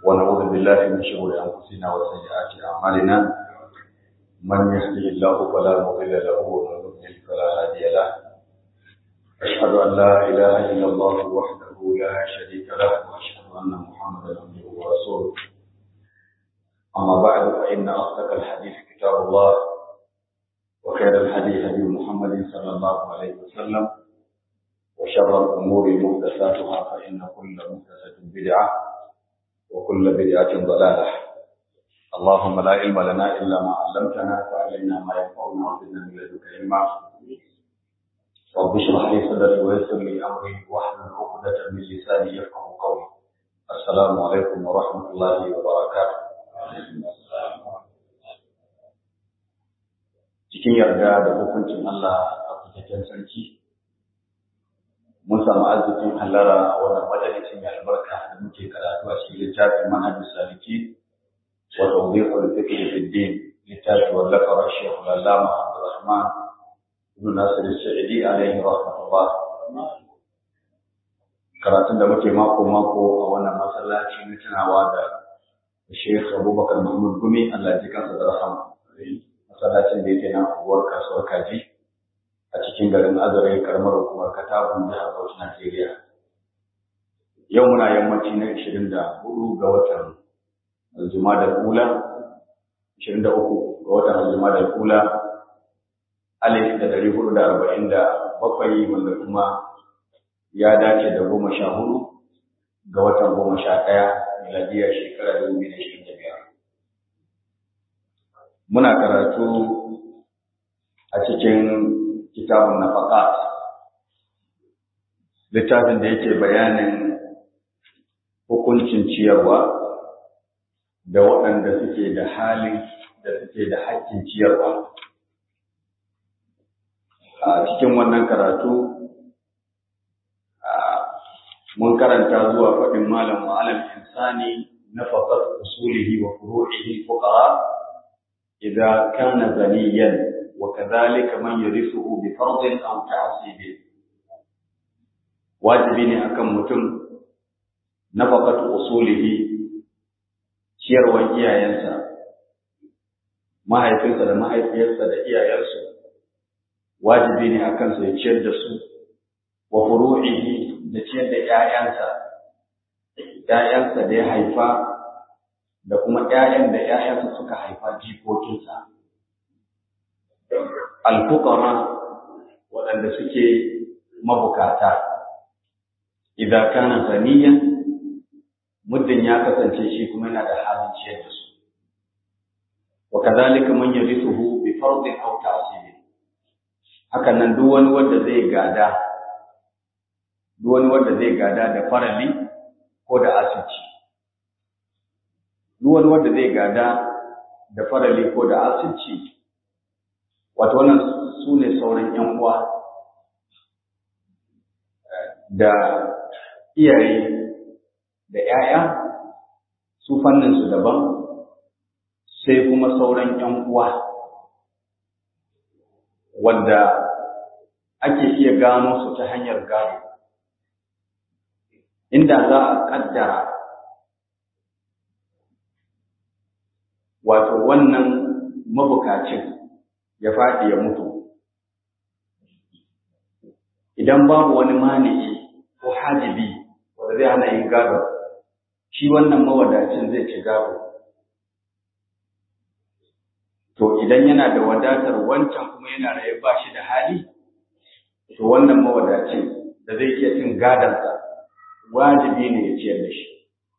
ونعوذ بالله من شرور أنفسنا وسيئات أعمالنا من يهده الله فلا مضل له ومن يضلل فلا هادي له أشهد أن لا إله إلا الله وحده لا شريك له وأشهد أن محمدا عبده ورسوله أما بعد فإن أصدق الحديث كتاب الله وخير الحديث هدي محمد صلى الله عليه وسلم وشر الأمور محدثاتها فإن كل محدثة بدعة وكل بدعة ضلالة اللهم لا علم لنا إلا ما علمتنا فعلمنا ما ينفعنا وزدنا من لدنك علما رب اشرح لي صدري ويسر لي أمري واحلل عقدة من لساني يفقه قولي السلام عليكم ورحمة الله وبركاته cikin yarda da hukuncin Allah a fitaccen sarki mun samu arzikin hallara a wannan majalisin mai albarka da muke karatu a cikin littafin manhajus saliki wa tawdihul fiqh fi din littafi wallafar Sheikh Allama Abdurrahman ibn Nasir Sa'idi alaihi rahmatullah karatun da muke mako mako a wannan masallaci na tunawa da Sheikh Abubakar Mahmud Gumi Allah ya ji kansa da rahama masallacin da yake nan unguwar kasuwar Kaji a cikin garin Azare karamar hukumar Katagun jihar Bauchi Najeriya. Yau muna yammaci na 24 ga watan Jumadal Ula 23 ga watan Jumadal Ula alif da dari hudu da arba'in da bakwai wanda kuma ya dace da goma sha hudu ga watan goma sha ɗaya miladiyar shekara dubu biyu da ishirin da biyar. Muna karatu a cikin kitabun nafaqat littafin da yake bayanin hukuncin ciyarwa da waɗanda suke da halin da suke da haƙƙin ciyarwa a cikin wannan karatu mun karanta zuwa faɗin malam ma'alam insani nafaqat usulihi wa furu'ihi fuqara idza kana zaniyan وكذلك من يرثه بفرض أو تعصيب wajibi ne akan mutum nafaqatu usulihi ciyarwan iyayensa mahaifinsa da mahaifiyarsa da iyayensu wajibi ne akan su ya ciyar da su wa furu'ihi da ciyar da ƴaƴansa ƴaƴansa da ya haifa da kuma ƴaƴan da ƴaƴansa suka haifa jikokinsa alfuqara waɗanda suke mabukata idan kana ganiyan muddin ya kasance shi kuma yana da halin ciyar da su wa kadhalika man yarithuhu bi fardin aw ta'sib hakan nan duk wani wanda zai gada duk wani wanda zai gada da farali ko da asirci duk wani wanda zai gada da farali ko da asirci wato wannan su ne sauran ‘yan uwa da iyaye da ‘ya'ya su fanninsu daban sai kuma sauran ‘yan uwa wanda ake iya gano su ta hanyar gado inda za a ƙaddara wato wannan mabukacin ya faɗi ya mutu idan babu wani mani'i ko hajibi wanda zai hana yin gado shi wannan mawadacin zai ci gado to idan yana da wadatar wancan kuma yana raye ba shi da hali to wannan mawadacin da zai iya cin gadonsa wajibi ne ya ciyar da shi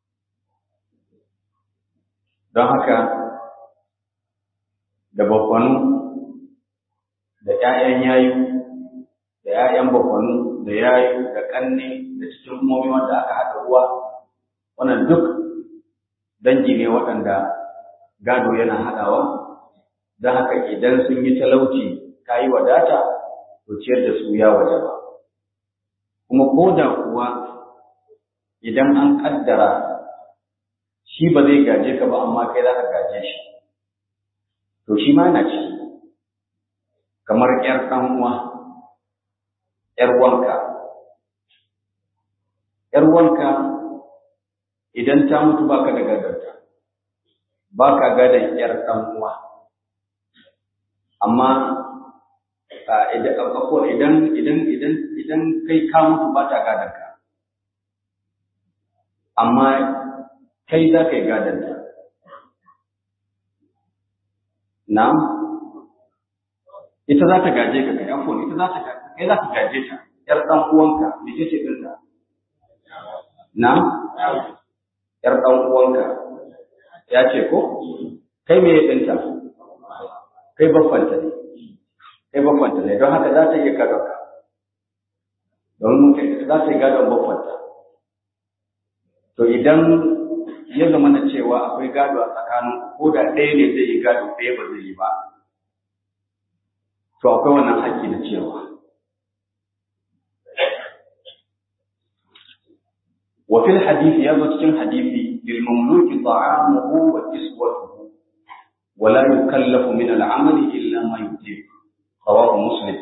don haka da bakwanu da ‘ya'yan yayu, da ‘ya'yan bakwanu, da yayu, da ƙanne, da cikin umomi wanda aka haɗa ruwa, wannan duk dangi ne waɗanda gado yana haɗawa, don haka idan sun yi talauci ka yi wadata, to ciyar da su ya waje ba. Kuma ko da kuwa idan an ƙaddara shi ba zai gaje ka ba amma kai za ka gaje shi, to shi ma na ciki. kamar ‘yar ɗan'uwa, ‘yar wanka. ‘Yar wanka idan ta mutu baka da gadonta baka gadon yar dan uwa amma idan idan idan idan kai ka mutu ba ta gadon ka amma kai za ka yi gadon ta na ita za ta gaje ka kai afon ita za ta kai za ka gaje ta yar dan uwanka me ce ce dinta na yar dan uwanka ya ce ko kai me dinta kai baffanta ne kai baffanta ne don haka za ta iya gadon ka don za ta yi gadon baffanta to idan ya zama na cewa akwai gado a tsakanin ko da ɗaya ne zai yi gado ɗaya ba zai yi ba to akwai wannan haƙƙi na cewa وفي الحديث يضع cikin hadisi للمملوك طعامه وكسوته ولا يكلف من العمل إلا ما يطيق رواه مسلم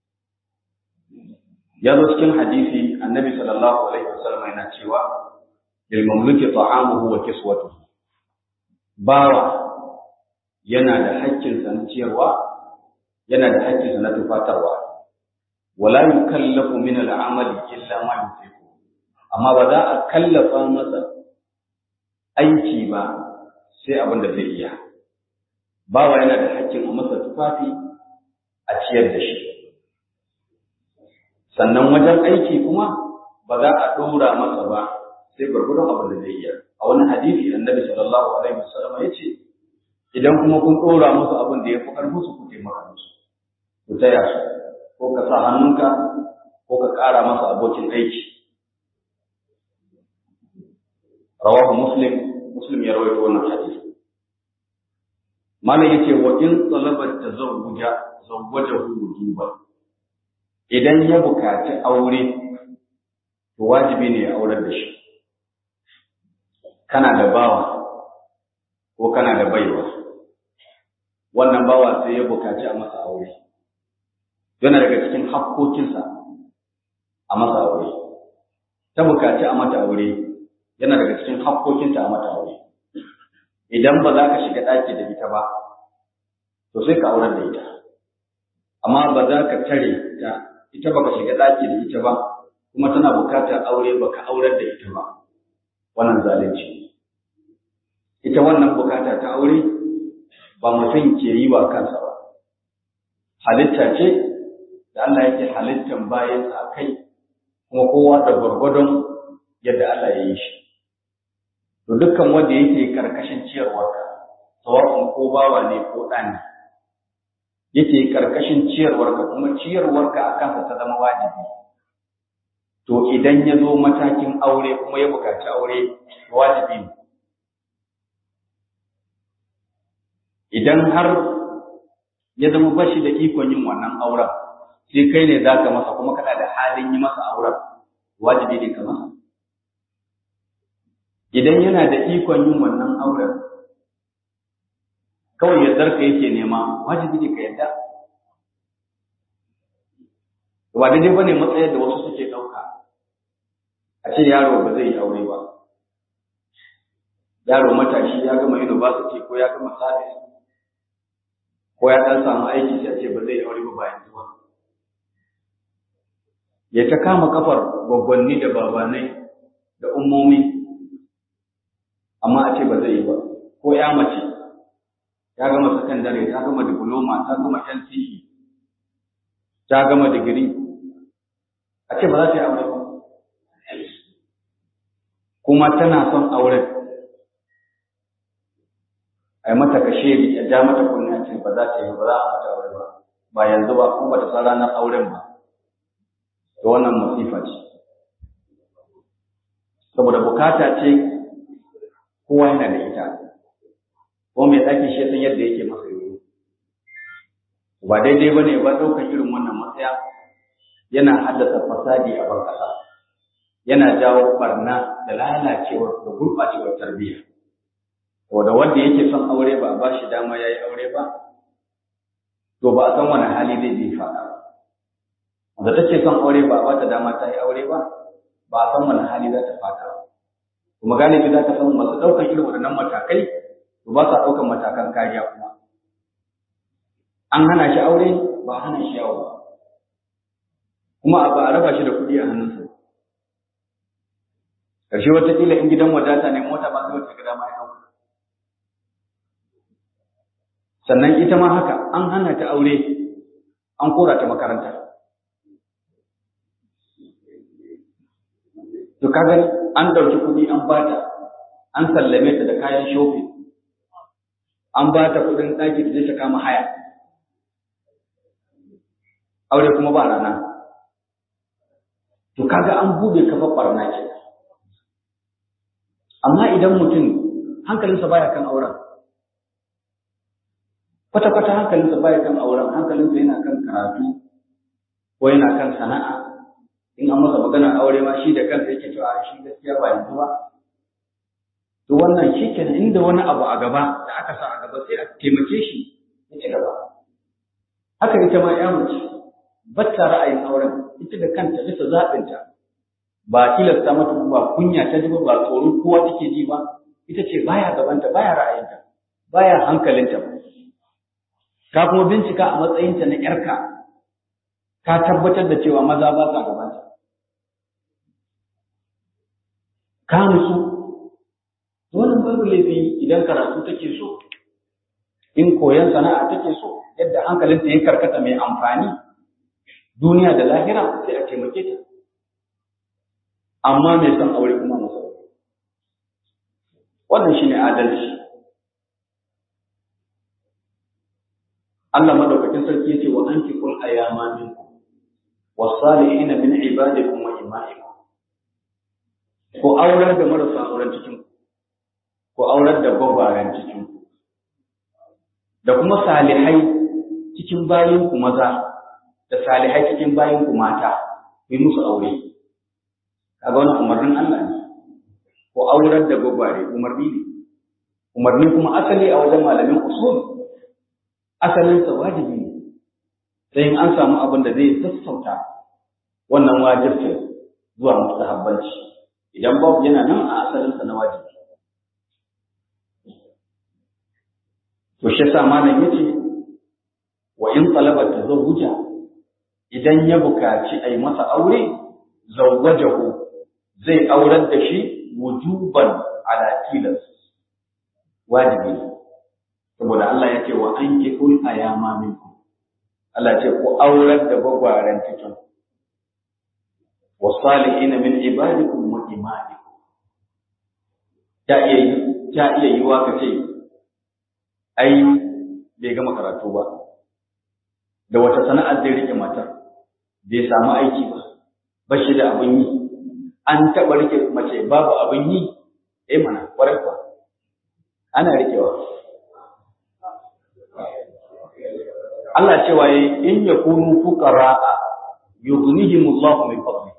يضع cikin hadisi annabi sallallahu alaihi wasallam yana cewa للمملوك طعامه وكسوته bawa yana da haƙƙin sa na ciyarwa yana da haƙƙin sa na tufatarwa wala yukallafu min al-amali illa ma yutiqu amma ba za a kallafa masa aiki ba sai abin da zai iya bawa yana da haƙƙin a masa tufafi a ciyar da shi sannan wajen aiki kuma ba za a ɗora masa ba sai gwargwadon abin da zai iya a wani hadisi annabi sallallahu alaihi wasallam ya ce idan kuma kun ɗora musu abin da ya fi ƙarfin su ku taimaka musu ku taya su ko ka sa hannunka ko ka ƙara masa abokin aiki rawahu muslim muslim ya rawaito wannan hadisi malam yace wa in talaba tazawwuja zawwajahu wujuban idan ya bukaci aure to wajibi ne ya aurar da shi kana da bawa ko kana da baiwa wannan bawa sai ya bukaci a masa aure yana daga cikin hakkokinsa a masa aure ta bukaci a mata aure yana daga cikin hakkokinta a mata aure idan ba za ka shiga ɗaki da ita ba to sai ka aurar da ita amma ba za ka tare ta ita ba ka shiga ɗaki da ita ba kuma tana bukatar aure ba ka aurar da ita ba wannan zalunci ita wannan bukata ta aure ba mutum ke yi wa kansa ba halitta ce da Allah yake halittan bayansa a kai kuma kowa da gwargwadon yadda Allah ya yi shi to dukkan wanda yake karkashin ciyarwarka sawa'un ko bawa ne ko ɗan ne yake karkashin ciyarwarka kuma ciyarwarka a kansa ta zama wajibi to idan ya zo matakin aure kuma ya buƙaci aure wajibi ne idan har ya zama bashi da ikon yin wannan auren sai kai ne za ka masa kuma kana da halin yi masa auren wajibi ne ka masa idan yana da ikon yin wannan auren kawai yardar ka yake nema wajibi ne ka yarda ba daidai bane matsayar da wasu suke ɗauka a ce yaro ba zai yi aure ba yaro matashi ya gama university ko ya gama service ko ya ɗan samu aiki sai a ce ba zai yi aure ba bayan zuwa ya ta kama kafar gwaggwanni da babanai da ummomi amma a ce ba zai yi ba ko ya mace ta gama sakandare ta gama diploma ta gama NCE ta gama digiri a ce ba za ta yi aure ba kuma tana son auren a yi mata kashe a ja mata kunni a ce ba za ta yi ba za a mata aure ba ba yanzu ba kuma ba ta san ranar auren ba to wannan masifa ce saboda bukata ce kowa yana da ita ko mai ɗaki shi san yadda yake masa yoyo ba daidai ba ne ba ɗaukar irin wannan matsaya yana haddasa fasadi a ban ƙasa yana jawo barna da lalacewar da gurɓacewar tarbiyya saboda wanda yake son aure ba a ba shi dama ya yi aure ba to ba a san wani hali zai je faɗa ba da take son aure ba a ba ta dama ta yi aure ba ba a san wani hali za ta faɗa ba kuma galibi za ka samu masu ɗaukar irin waɗannan matakai to ba sa ɗaukar matakan kariya kuma an hana shi aure ba a hana shi yawo ba kuma ba a raba shi da kuɗi a hannunsa ƙarshe wataƙila in gidan wadata ne mota ba sai wata gida ma ya ɗauka sannan ita ma haka an hana ta aure an kora ta makaranta to kaga an ɗauki kuɗi an bata an sallame ta da kayan shopping an ba ta kuɗin ɗaki da zai ta kama haya aure kuma ba rana to kaga an bude kafa barna ke amma idan mutum hankalinsa baya kan auren kwata-kwata hankalinsa baya kan auren hankalinsa yana kan karatu ko yana kan sana'a in an masa magana aure ma shi da kansa yake cewa shi gaskiya ba yanzu ba to wannan shi kenan inda wani abu a gaba da aka sa a gaba sai a taimake shi ya ci gaba haka ita ma ya mace batta ra'ayin auren ita da kanta bisa zaɓinta ba tilasta mata ba kunya ta ji ba ba tsoron kowa take ji ba ita ce baya gabanta baya ra'ayinta baya hankalinta ka kuma bincika a matsayinta na ƴarka ka tabbatar da cewa maza ba sa gabanta ka nutsu wannan babu laifi idan karatu take so in koyon sana'a take so yadda hankalinta ya karkata mai amfani duniya da lahira sai a taimake ta amma mai son aure kuma masa wannan shine adalci Allah madaukakin sarki yace wa ankiqul ayama minkum was-salihin min ibadikum wa imaikum ko aurar da marasa auren cikin ko aurar da gwagwaren cikin da kuma salihai cikin bayin ku maza da salihai cikin bayin ku mata ku yi musu aure kaga wannan umarnin Allah ne ko aurar da gwagware umarni ne umarni kuma asali a wajen malamin usul asalin sa wajibi ne sai in an samu abin da zai sassauta wannan wajibcin zuwa mustahabbanci idan babu yana nan a asalin sa na wajibi to shi yasa malam yace wa in talaba tazawuja idan ya bukaci ai masa aure zawwajahu zai aurar da shi wujuban ala tilas wajibi saboda Allah ya ce wa an kikul ayama minkum Allah ce ku aurar da gwagwaren cikin wa salihin min ibadikum wa imanikum ta iya ta iya yiwa ka ce ai bai gama karatu ba da wata sana'ar zai rike matar bai samu aiki ba ba shi da abin yi an taɓa rike mace babu abin yi eh mana kwarai kuwa ana rikewa Allah cewa yi in ya kunu fuqara'a yughnihimullahu min fadli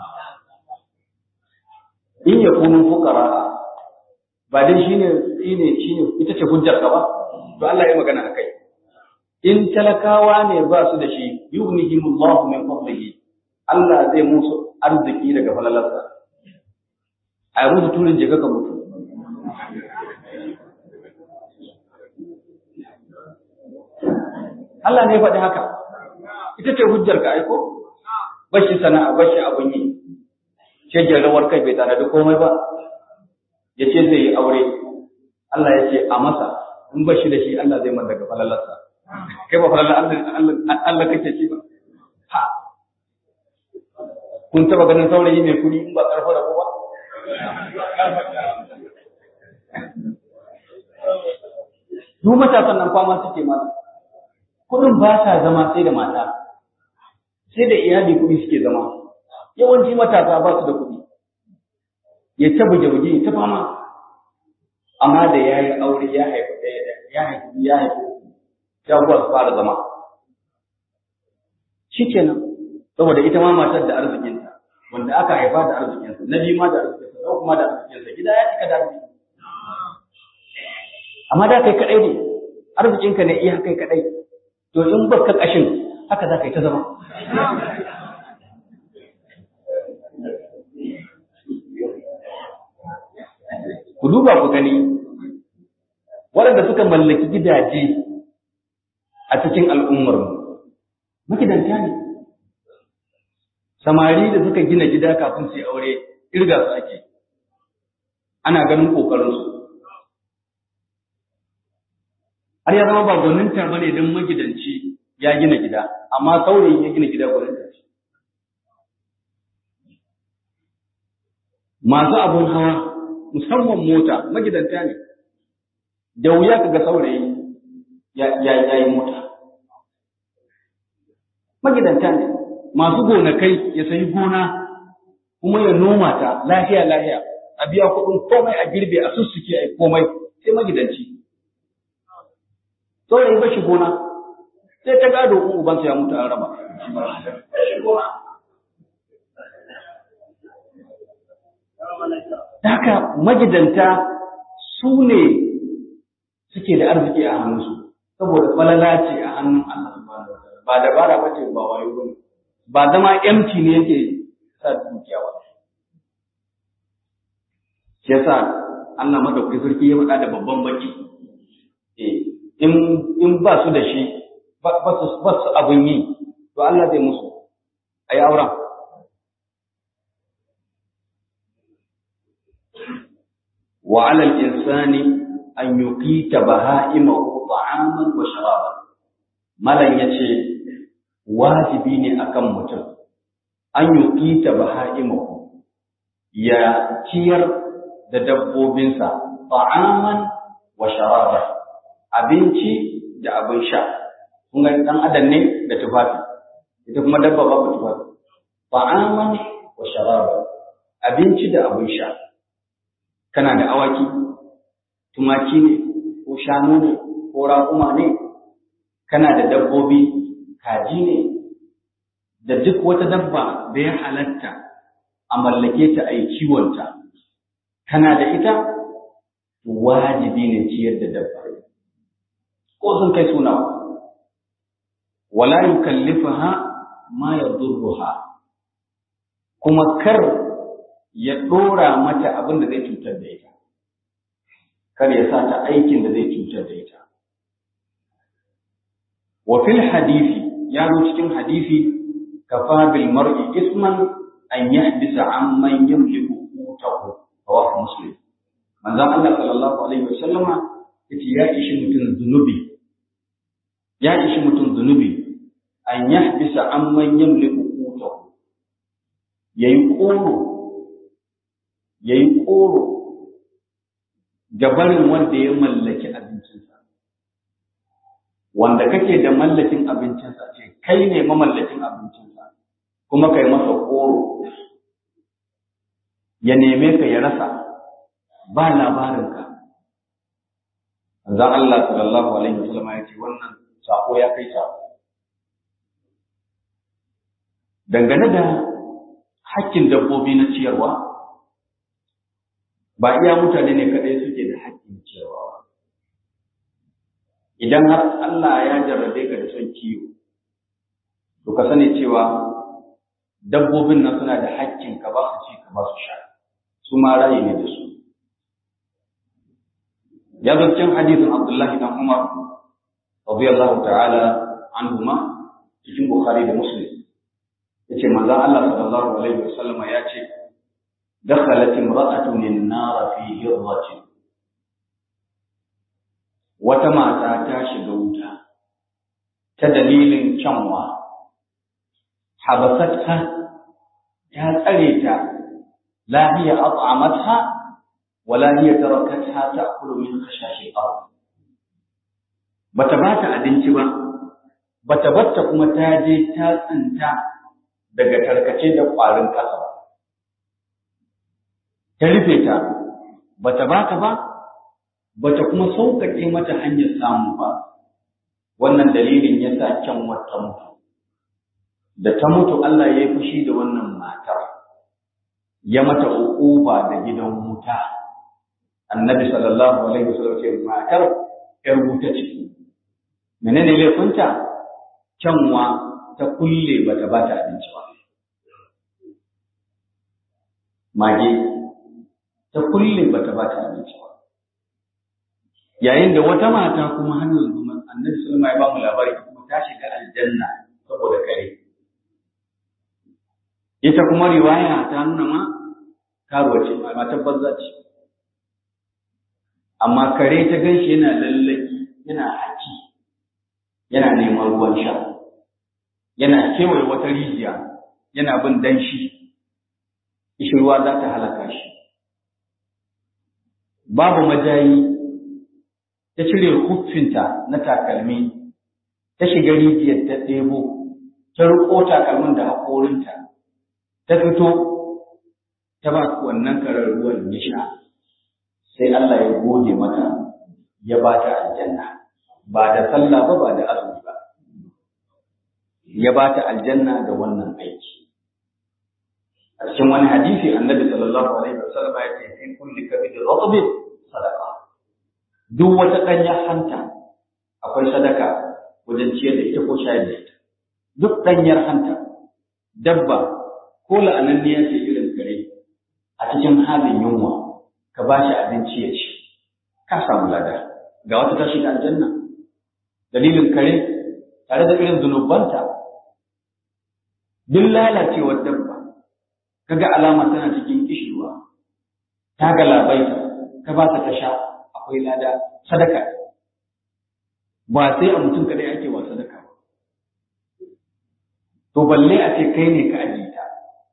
in ya kunu fuqara'a ba dai shine shine shine ita ce hujjar ka ba to Allah ya magana akai in talakawa ne ba su da shi yughnihimullahu min fadlihi Allah zai musu arziki daga falalarsa a yi musu turin jika ka mutu Allah ne faɗi haka ita ce hujjar ka aiko bashi sana'a bashi abun yi shege rawar kai bai tare da komai ba ya ce zai yi aure Allah ya ce a masa in bashi da shi Allah zai man daga falalarsa kai ba falalar Allah kake ci ba ha kun taba ganin saurayi mai kuɗi in ba ƙarfa da ba duk matasan nan kwama suke mana kuɗin ba sa zama sai da mata sai da iyali kuɗi suke zama yawanci matasa ba su da kuɗi ya ta buge-buge ya ta fama amma da ya yi aure ya haifi ɗaya ya haifi ya haifi ya kuwa su fara zama shi kenan saboda ita ma matar da arzikinta wanda aka haifa da arzikinsa na biyu ma da arzikinsa na kuma da arzikinsa gida ya cika da arziki amma da kai kadai ne arzikinka ne iya kai kadai to in baka kashin haka za ka yi ta zama ku duba ku gani waɗanda suka mallaki gidaje a cikin al'ummarmu magidanta ne samari da suka gina gida kafin su yi aure irga su ake ana ganin ƙoƙarinsu har ya zama ba gwaninta ba ne don magidanci ya gina gida amma saurayi ya gina gida gwaninta ce masu abun hawa musamman mota magidanta ne da wuya ka ga saurayi ya yi mota magidanta ne masu gonakai ya sayi gona kuma ya noma ta lafiya lafiya a biya kuɗin komai a girbe a sussuke a komai sai magidanci saurayi ba shi gona sai ta gado in ubansa ya mutu an raba haka magidanta su ne suke da arziki a hannunsu saboda falala ce a hannun Allah subhanahu wa ta'ala ba dabara ba ce ba wayo bane ba zama empty ne yake sa dukiya ba shi yasa Allah madaukakin sarki ya faɗa da babban baki eh in in ba su da shi ba su ba su abun yi to Allah zai musu ayi auren wa 'ala al-insani an yuqita baha'imahu ta'aman wa sharaban malan yace wajibi ne akan mutum an yuqita baha'imahu ya ciyar da dabbobinsa ta'aman wa sharaban abinci da abin sha kun ga dan adam ne da tufafi ita kuma dabba babu tufafi ta'aman wa sharaban abinci da abin sha kana da awaki tumaki ne ko shanu ne ko raƙuma ne kana da dabbobi kaji ne da duk wata dabba da ya halatta a mallake ta a yi kiwonta kana da ita wajibi ne ciyar da dabba ko sun kai suna wala yukallifaha ma yadurruha kuma kar ya dora mata abin da zai cutar da ita kar ya sa ta aikin da zai cutar da ita wa fil hadisi ya zo cikin hadisi kafa bil mar'i isman an yahdisa amman yamliku qutahu rawahu muslim manzon Allah sallallahu alaihi wasallama yace ya ishi mutum zunubi ya ishi mutum zunubi an yahdisa amman yamliku qutahu yayi koro yayi koro gabarin wanda ya mallaki abincinsa wanda kake da mallakin abincinsa ce kai ne mamallakin abincinsa kuma kai masa koro ya neme ka ya rasa ba labarinka zan Allah sallallahu alaihi wasallam ya ce wannan sako ya kai sako dangane da hakkin dabbobi na ciyarwa ba iya mutane ne kadai suke da hakkin ciyarwa idan har Allah ya jarrabe ka da son kiwo to ka sani cewa dabbobin nan suna da hakkin ka ba su ci ka ba su sha su ma rayi ne da su ya zo cikin hadisin Abdullahi dan Umar radiyallahu ta'ala anhuma cikin Bukhari da Muslim yace manzon Allah sallallahu alaihi wasallam ya ce dakhalat imra'atun an-nar fi hirratin wata mata ta shiga wuta ta dalilin kyanwa habasatha ta tsare ta la hiya at'amatha wala hiya tarakatha ta'kulu min khashashi al bata bata abinci ba bata batta kuma ta je ta tsinta daga tarkace da ƙwarin ƙasa ba ta rufe ta bata bata ba bata kuma sauƙaƙe mata hanyar samu ba wannan dalilin ya sa kyan wata mutu da ta mutu Allah ya yi fushi da wannan matar ya mata uquba da gidan wuta annabi sallallahu alaihi wasallam ce matar yar wuta ce menene laifinta kyanwa ta kulle bata bata abinci ba mage ta kulle bata ba ta abinci ba yayin da wata mata kuma har yanzu annabi sulma ya ba mu labari kuma ta shiga aljanna saboda kare ita kuma riwaya ta nuna ma karuwa ce matar banza ce amma kare ta ganshi yana lallaki yana haki yana neman ruwan sha yana kewaye wata rijiya yana bin danshi ishirwa za ta halaka shi babu majayi ta cire huffinta na takalmi ta shiga rijiyar ta ɗebo ta riƙo takalmin da haƙorinta ta fito ta ba wannan karar ruwan ya sha sai Allah ya gode mata ya ba ta aljanna ba da sallah ba ba da azumi ba ya ba ta aljanna da wannan aiki a cikin wani hadisi annabi sallallahu alaihi wasallam ya ce fi kulli kabidin ratbin sadaqa duk wata ɗanyar hanta akwai sadaka wajen ciyar da ita ko shayar da ita duk ɗanyar hanta dabba ko la'ananniya ce irin kare a cikin halin yunwa ka ba shi abinci ya ci ka samu lada ga wata ta shiga aljanna dalilin kare tare da irin zunubanta duk lalacewar dabba kaga alama tana cikin kishirwa ta galabaita ka ba ta ta sha akwai lada sadaka ba sai a mutum kadai ake wa sadaka ba to balle a ce kai ne ka ajiye ta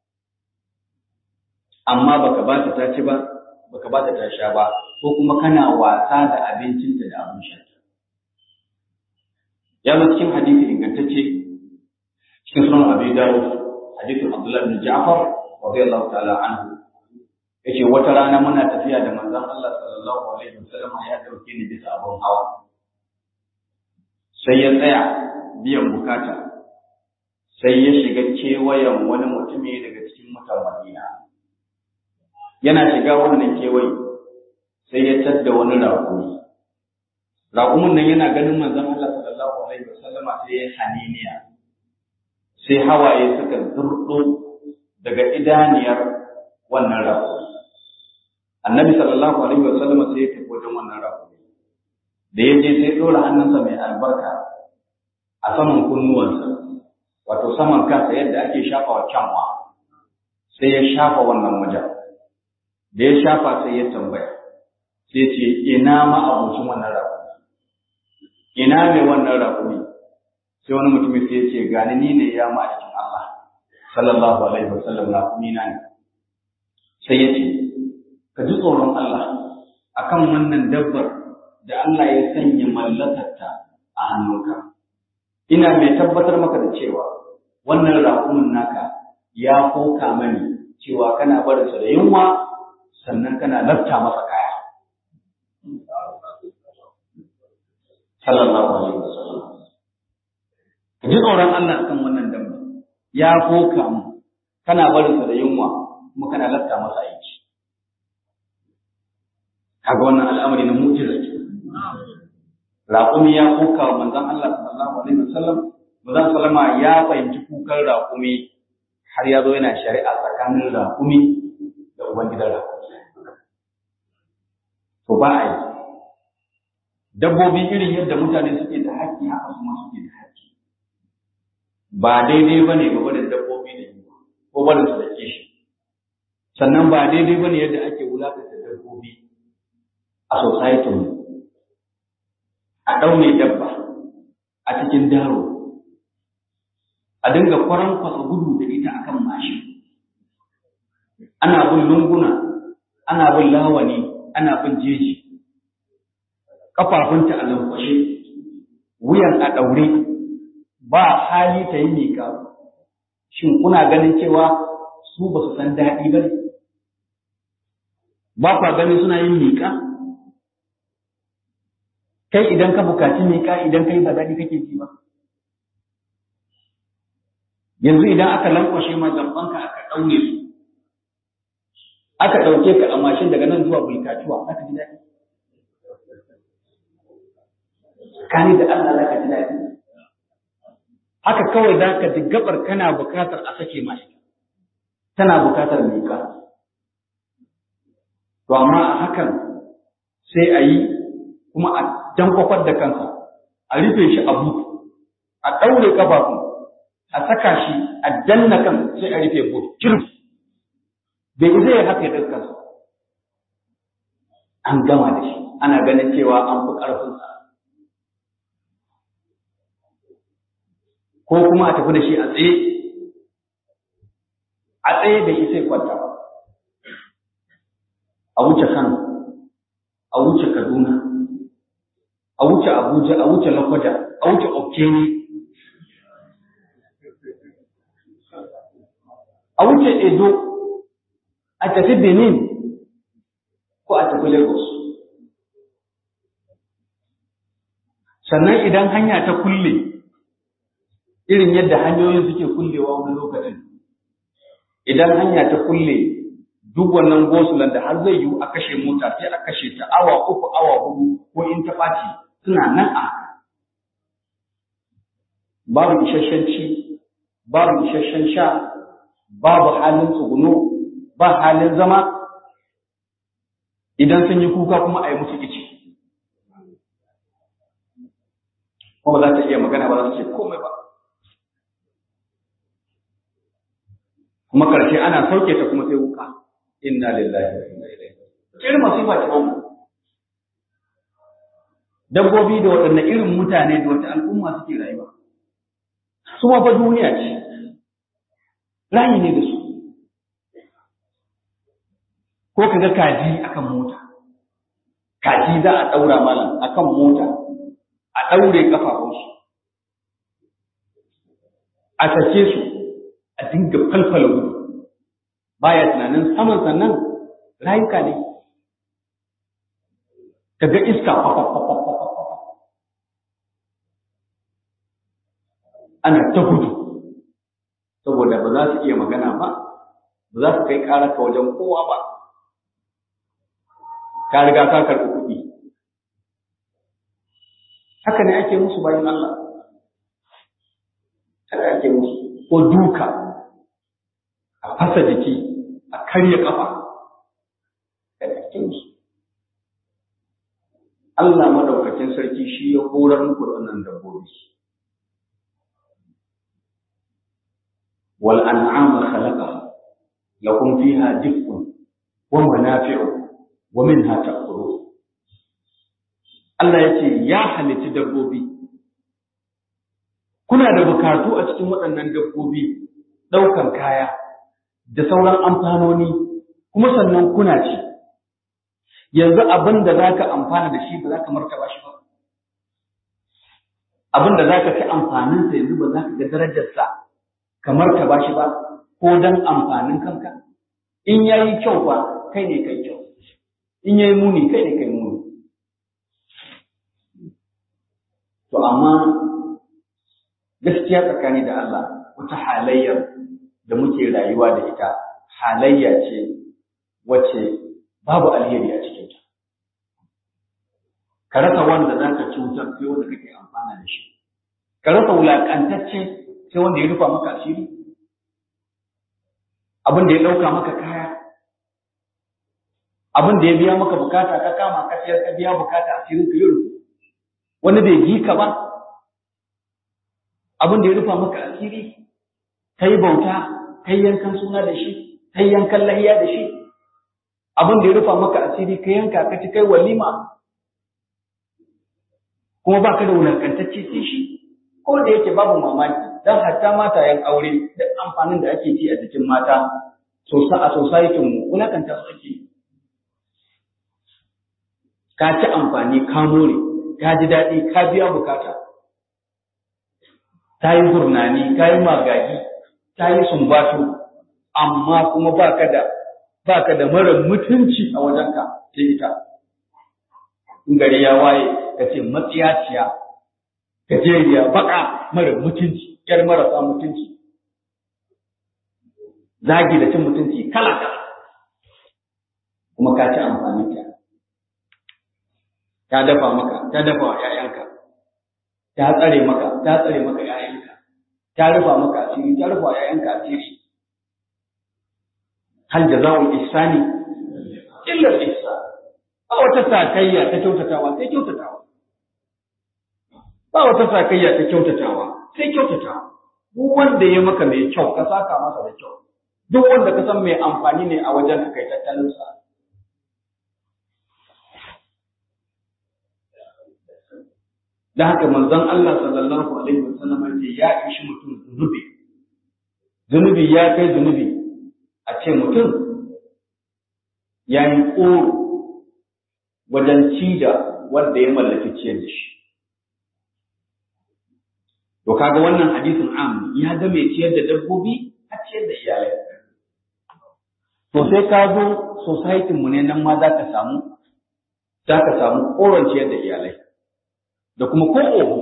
amma baka ba ta ta ci ba baka ba ta ta sha ba ko kuma kana wasa da abincinta da abin sha ya zo cikin hadisi ingantacce cikin sunan abi dawud hadisin abdullah bin ja'far radiyallahu ta'ala anhu yace wata rana muna tafiya da manzon Allah sallallahu alaihi wasallam ya dauke ni bisa abun hawa sai ya tsaya biyan bukata sai ya shiga kewayen wani mutumi daga cikin mutan Madina yana shiga wannan kewaye sai ya tadda wani raƙumi raƙumin nan yana ganin manzon Allah sallallahu alaihi wasallama sai ya haniniya sai hawaye suka zurdo daga idaniyar wannan raƙumi annabi sallallahu alaihi wasallama sai ya tafi wajen wannan raƙumi da ya je sai ɗora hannunsa mai albarka a saman kunnuwansa wato saman kansa yadda ake shafa wa kyanwa sai ya shafa wannan wajen da ya shafa sai ya tambaya sai ce ina ma abocin wannan raƙumi ina mai wannan raƙumi sai wani mutum sai ya ce gani ni ne ya ma'aikin Allah sallallahu alaihi wasallam raƙumi na ne sai ya ce ka ji tsoron Allah akan wannan dabbar da Allah ya sanya mallakarta a hannunka ina mai tabbatar maka da cewa wannan raƙumin naka ya koka mani cewa kana barinsa da yunwa sannan kana lafta masa kaya sallallahu alaihi wasallam ka ji tsoron Allah akan wannan dabba ya koka mu kana barinsa da yunwa kuma kana lafta masa aiki kaga wannan al'amari na mu'jiza ce raƙumi ya koka wa manzon Allah sallallahu alaihi wasallam manzon sallama ya fahimci kukan raƙumi har ya zo yana shari'a tsakanin raƙumi da ubangidan raƙumi to ba a yi dabbobi irin yadda mutane suke da haƙƙi haka su ma suke da haƙƙi ba daidai ba ne gaba da dabbobi da yi ko barin su da kishi sannan ba daidai ba ne yadda ake wulaƙanta dabbobi a society mu a ɗaure dabba a cikin daro a dinga kwaran kwasa gudu da ita akan mashin ana bin lunguna ana bin lawani ana bin jeji kafafunta a lankwashe wuyan a ɗaure ba hali ta yi miƙa shin kuna ganin cewa su ba su san daɗi ba ne ba kwa ganin suna yin miƙa kai idan ka bukaci miƙa idan kai ba daɗi kake ji ba yanzu idan aka lankwashe ma zambanka aka ɗaure su aka ɗauke ka a mashin daga nan zuwa bulkatuwa aka ji daɗi kani da Allah za ka ji daɗi haka kawai za ka ji gabar kana bukatar a sake mashi tana bukatar miƙa to amma a hakan sai a yi kuma a dankwafar da kansa a rufe shi a butu a ɗaure ƙafafun a saka shi a danna kan sai a rufe butu kirf bai zai haka ya kansa an gama da shi ana ganin cewa an fi ƙarfinsa ko kuma a tafi da shi a tsaye a tsaye bai isa kwanta ba a wuce Kano a wuce Kaduna a wuce Abuja a wuce Lokoja a wuce Okene a wuce Edo a tafi Benin ko a tafi Lagos sannan idan hanya ta kulle irin yadda hanyoyin suke kullewa wani lokacin idan hanya ta kulle duk wannan gosulan da har zai yiwu a kashe mota sai a kashe ta awa uku awa hudu ko in ta ɓaci suna nan a babu isasshen ci babu isasshen sha babu halin tsuguno ba halin zama idan sun yi kuka kuma a yi musu ici kuma za ta iya magana ba za su ce komai ba kuma karshe ana sauke ta kuma sai wuka inna lillahi wa inna ilaihi irin masifa ta wannan dabbobi da waɗanne irin mutane da wata al'umma suke rayuwa su ma fa duniya ce rayi ne da su ko ka ga kaji akan mota kaji za a ɗaura malam akan mota a ɗaure ƙafafunsu a sake su a dinga falfala gudu baya tunanin saman sannan rayuka ne ka ga iska ana ta gudu saboda ba za su iya magana ba ba za su kai ƙararka wajen kowa ba ka riga ka karɓi kuɗi haka ne ake musu bayan Allah haka ake musu ko duka a fasa jiki a karya kafa haka ake musu Allah madaukakin sarki shi ya horar muku da wannan dabbobi wal an'ama khalaqaha lakum fiha dif'un wa manafi'u wa minha ta'kulun Allah ya ce ya halitti dabbobi. Kuna da bukatu a cikin waɗannan dabbobi ɗaukan kaya da sauran amfanoni kuma sannan kuna ci. Yanzu abin da za ka amfana da shi ba za ka martaba shi ba. Abin da za ka ci amfaninsa yanzu ba za ka ga darajarsa ka martaba shi ba ko don amfanin kanka. In ya yi kyau ba kai ne kai kyau. In ya yi muni kai ne kai muni. To amma gaskiya tsakani da Allah wata halayyar da muke rayuwa da ita halayya ce wacce babu alheri a cikinta. Ka rasa wanda za ka cutar sai wanda kake amfana da shi. Ka rasa wulaƙantacce sai wanda ya rufa maka asiri. Abin da ya ɗauka maka kaya. Abin da ya biya maka bukata ka kama ka siyar ka biya bukata asirin ka yi rufu. wani bai ji ka ba abin da ya rufa maka asiri ka yi bauta ka yi yankan suna da shi ka yi yankan lahiya da shi abin da ya rufa maka asiri ka yanka ka ci kai walima kuma ba ka da wulakantacce sai shi ko da yake babu mamaki don hatta matayen aure da amfanin da ake ci a jikin mata a society mu wulakanta su ake ka ci amfani ka more ka ji daɗi ka biya bukata ta yi gurnani ka yi magagi ta yi sumbatu amma kuma ba ka da ba ka da mara mutunci a wajenka sai ita in gari ya waye ka ce matsiyaciya gajeriya baka mara mutunci yar marasa mutunci zagi da cin mutunci kala kala kuma ka ci amfanin ta ta dafa maka ta dafa wa ‘ya'yanka ta tsare maka ta tsare maka ‘ya'yanka ta rufa maka asiri ta rufa wa ‘ya'yanka asiri hal jaza'ul ihsani illa al-ihsan ba wata sakayya ta kyautatawa sai kyautatawa ba wata sakayya ta kyautatawa sai kyautatawa duk wanda ya maka mai kyau ka saka masa da kyau duk wanda ka san mai amfani ne a wajen ka kai tattalin sa da haka manzon Allah sallallahu alaihi wasallam ya ya ishi mutum zunubi zunubi ya kai zunubi a ce mutum ya yi ƙoro wajen ci da wanda ya mallaki ciyar da shi to kaga wannan hadisin am ya ga mai ciyar da dabbobi a ciyar da iyalai to sai ka zo society mu ne nan ma za ka samu za ka samu ƙoron ciyar da iyalai da kuma ko oho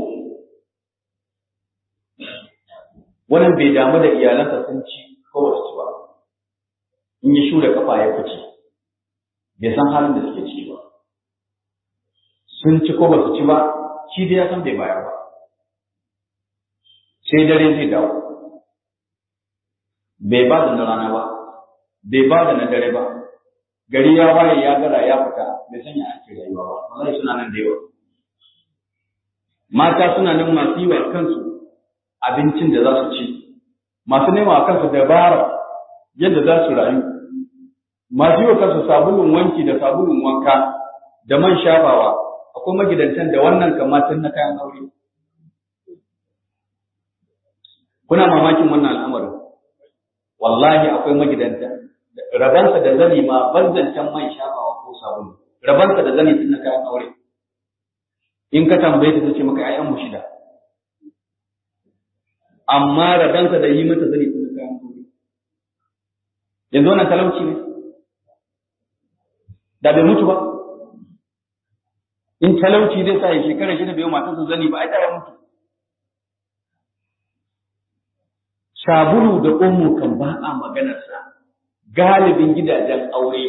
wannan bai damu da iyalansa sun ci ko ba su ci ba in ya shure kafa ya fice bai san halin da suke ciki ba sun ci ko ba su ci ba shi dai ya san bai bayar ba sai dare zai dawo bai ba da na rana ba bai ba da na dare ba gari ya waye ya gara ya fita bai sanya ake rayuwa ba wallahi suna nan da yawa mata suna nan masu yi wa kansu abincin da za su ci masu nema wa kansu dabara yadda za su rayu masu yi wa kansu sabulun wanki da sabulun wanka da man shafawa akwai magidantan da wannan kamatin na kayan aure kuna mamakin wannan al'amarin wallahi akwai magidanta rabansa da zani ma banzancan man shafawa ko sabulu rabansa da zani tun na kayan aure in ka tambaye ta ce maka ayyan mu shida amma rabansa da yi mata zani tun na kayan aure yanzu wannan talauci ne da bai mutu ba in talauci zai sa ya shekara shida bai matarsa zani ba ai da ya mutu sabulu da omo kan ba a maganarsa galibin gidajen aure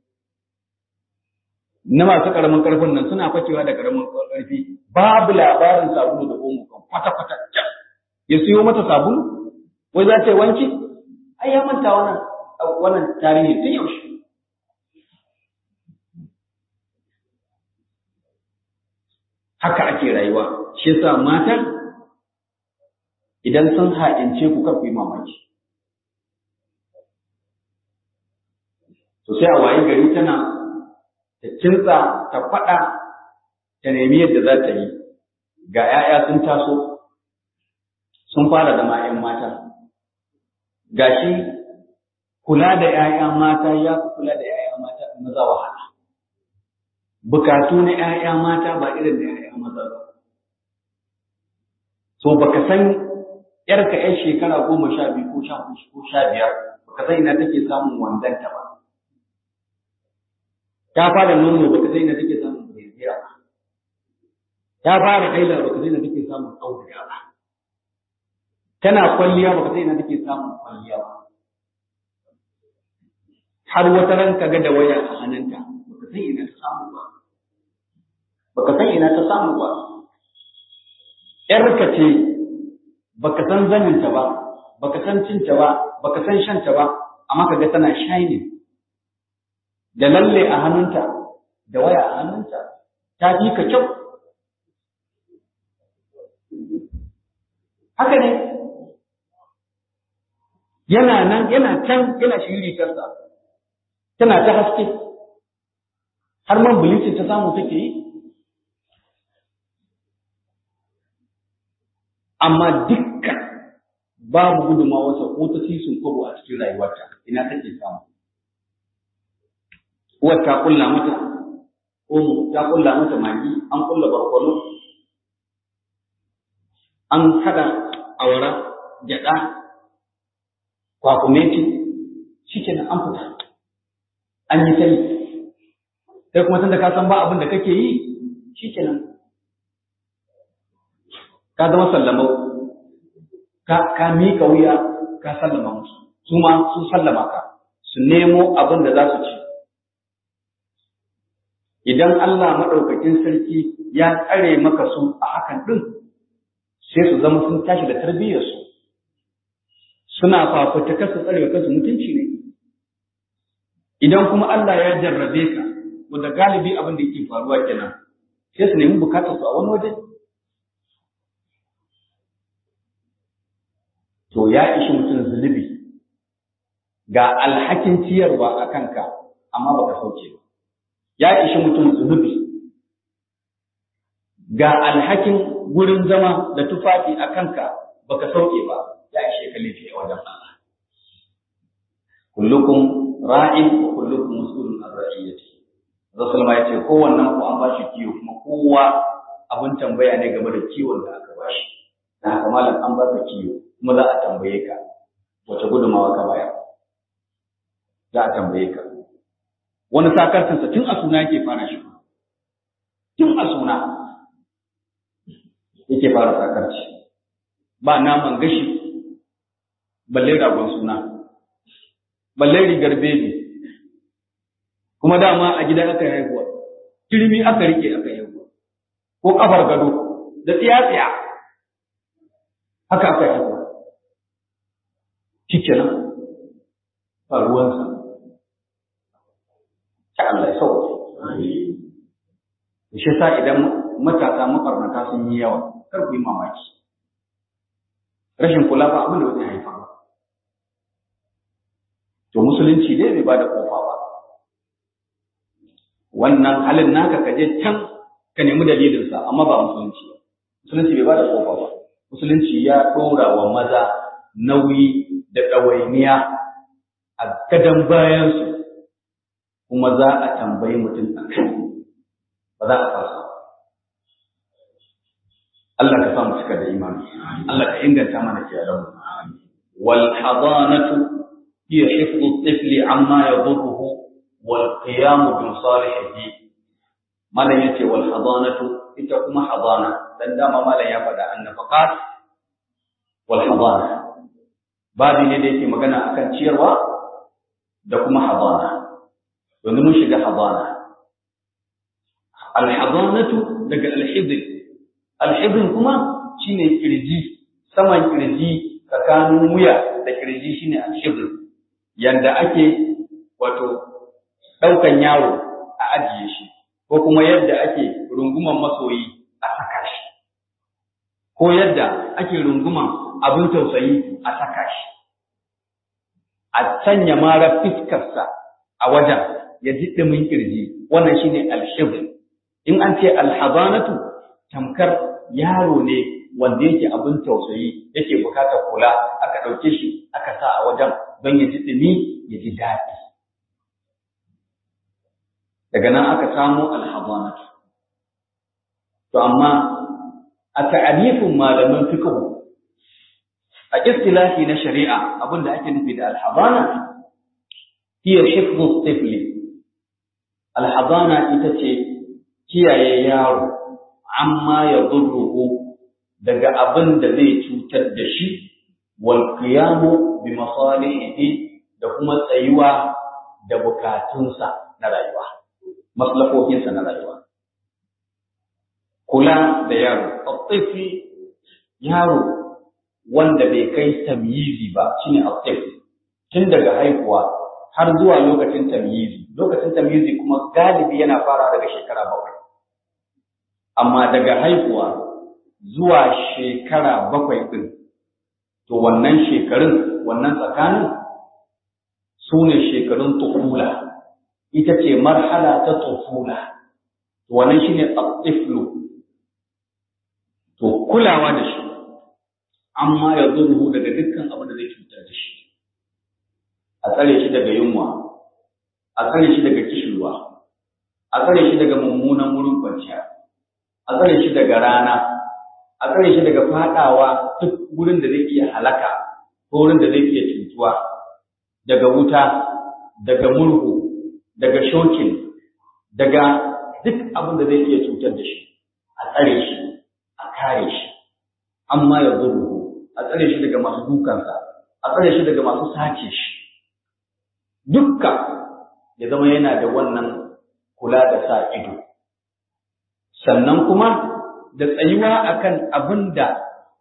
na masu karamin karfin nan suna fakewa da karamin karfi babu labarin sabulu da omo kan kwata-kwata ya siyo mata sabulu wai za ta yi wanki ai ya manta wannan wannan tarihi tun yaushe haka ake rayuwa shi yasa mata idan sun haɗince ku kar ku yi mamaki to sai a waye gari tana ta kintsa ta faɗa ta nemi yadda za ta yi ga 'ya'ya sun taso sun fara zama 'yan mata gashi kula da 'ya'ya mata ya fi kula da 'ya'ya mata maza wahala bukatu na 'ya'ya mata ba irin da 'ya'ya maza ba so baka san yarka 'yar shekara goma sha biyu ko sha ko sha biyar baka san ina take samun wandanta ba ta fara nono baka san ina take samun breziya ba ta fara haila baka san ina take samun auduga ba tana kwalliya baka san ina take samun kwalliya ba har wata ran ka ga da waya a hannunta baka san ina ta samu ba baka san ina ta samu ba yarka ce baka san zaninta ba baka san cinta ba baka san shanta ba amma kaga tana shining da lalle a hannunta da waya a hannunta ta fi ka kyau haka ne yana nan yana can yana shiri kansa tana ta haske har man bilicin ta samu take yi amma dukkan babu gudunmawarsa ko ta sisun kwabo a cikin rayuwarta ina take samu uwar ta kulla mata omo ta kulla mata magi an kulla barkwano an kada awara gyada kwakumeti shikenan an fita an yi sai sai kuma tunda ka san ba abin da kake yi shikenan ka zama sallamau ka ka mika wuya ka sallama musu su ma sun sallama ka su nemo abin da za su ci idan Allah maɗaukakin sarki ya tsare maka su a hakan ɗin sai su zama sun tashi da tarbiyyarsu suna fafutuka su tsare kansu mutunci ne idan kuma Allah ya jarrabe ka wanda galibi abin da yake faruwa kenan sai su nemi bukatar su a wani waje to ya ishi mutum zunubi ga alhakin ciyarwa a kanka amma baka sauke ba ya ishi mutum zunubi ga alhakin gurin zama da tufafi a kanka baka sauke ba ya ishe ka laifi a wajen Allah kullukum ra'in wa kullukum mas'ulun an ra'iyati Rasul ma yace kowannen ku an bashi kiwo kuma kowa abin tambaya ne game da kiwon da aka bashi dan haka malam an baka kiwo kuma za a tambaye ka wace gudumawa ka bayar za a tambaye ka wani sakarcinsa tun a suna yake fara shi tun a suna yake fara sakarci ba naman gashi balle ragon suna balle rigar bebi kuma dama a gida aka haihuwa kirmi aka rike aka haihuwa ko kafar gado da tsiya-tsiya haka aka haihuwa shikenan ba ruwansa ta Allah ya sauke shi sa idan matasa makarnata sun yi yawa kar ku yi mamaki rashin kula ba abin da wani haifa ba to musulunci dai bai ba da kofa ba wannan halin naka ka je can ka nemi dalilinsa amma ba musulunci musulunci bai ba da kofa ba musulunci ya ɗora wa maza nauyi da ɗawainiya a gadon bayansu kuma za a tambayi mutum a kai ba za a fasa Allah ka samu cika da imani Allah ka inganta mana kiyalan wal hadanatu hiya hifdhu at-tifli amma yadurruhu wal qiyam bi salihihi malan yace wal hadanatu ita kuma hadana dan dama malan ya faɗa annafaqat wal hadana babi ne da yake magana akan ciyarwa da kuma hadana yanzu mun shiga hadana alhadanatu daga alhidin alhidin kuma shine kirji saman kirji tsakanin wuya da kirji shine alhidin yanda ake wato daukan yaro a ajiye shi ko kuma yadda ake runguman masoyi a saka shi ko yadda ake runguman abin tausayi a saka shi a sanya mara fiskarsa a wajen ya ji ɗumin kirji wannan shine alhibr in an ce alhabanatu tamkar yaro ne wanda yake abin tausayi yake bukatar kula aka ɗauke shi aka sa a wajen don ya ji ɗumi ya ji daɗi daga nan aka samo alhabanatu to amma a ta'arifin malaman fiqh a istilahi na shari'a abinda ake nufi da alhabana hiya hifdhu tifli alhabana ita ce kiyaye yaro amma ya zurruhu daga abin da zai cutar da shi wal qiyamu bi masalihi da kuma tsayuwa da bukatunsa na rayuwa maslahohinsa na rayuwa kula da yaro at-tifli yaro wanda bai kai tamyizi ba shine at tun daga haihuwa har zuwa lokacin tamyizi lokacin tamyizi kuma galibi yana fara daga shekara bakwai amma daga haihuwa zuwa shekara bakwai din to wannan shekarun wannan tsakanin su ne shekarun tufula ita ce marhala ta tufula wannan shine at-tiflu to kulawa da shi amma ya zurhu daga dukkan abin da zai cutar da shi a tsare shi daga yunwa a tsare shi daga kishirwa a tsare shi daga mummunan wurin kwanciya a tsare shi daga rana a tsare shi daga fadawa duk wurin da zai iya halaka ko wurin da zai iya cutuwa daga wuta daga murhu daga shokin daga duk abin da zai iya cutar da shi a tsare shi a kare shi amma ya zurru a tsare shi daga masu dukansa a tsare shi daga masu sace shi dukka ya zama yana da wannan kula da sa ido sannan kuma da tsayuwa akan abin da